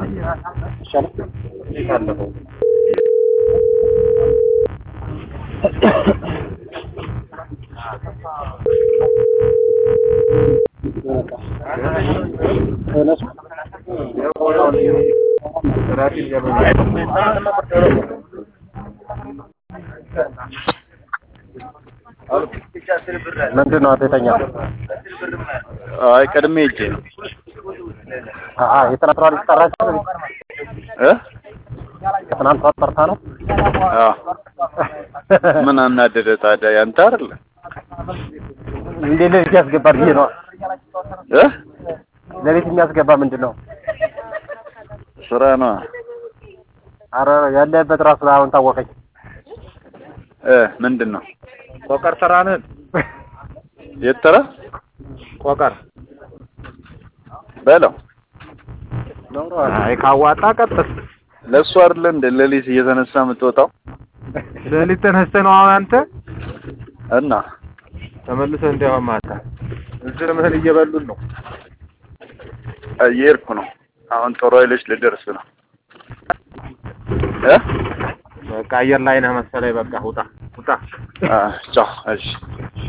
ምንድን ነው አንተ የተኛው? አይ ቀድሜ ሂጄ ነው አአ የትናንት ልጅ ጠራች እ የትናንት ጠርታ ነው። አዎ ምን አናደደ ታዲያ ያንተ አይደለ እንዴት ለቤት ያስገባል ብዬ ነው። እ ለቤት የሚያስገባ ምንድን ነው? ስራ ነው አረ ያለበት ራሱ አሁን ታወቀኝ። እ ምንድን ነው ቆቀር ስራንን የተረ ቆቀር በለው አይ ካዋጣ ቀጥል። ለእሱ አይደለ እንደ ሌሊት እየተነሳ የምትወጣው ሌሊት ተነስተህ ነው አሁን አንተ እና ተመልሰህ እንዲያውም ማታ እዚህ ምህል እየበሉን ነው። እየሄድኩ ነው አሁን ጦር ኃይሎች ልደርስ ነው እ በቃ አየር ላይ ነህ መሰለኝ። በቃ ውጣ ውጣ። አ ቻው እሺ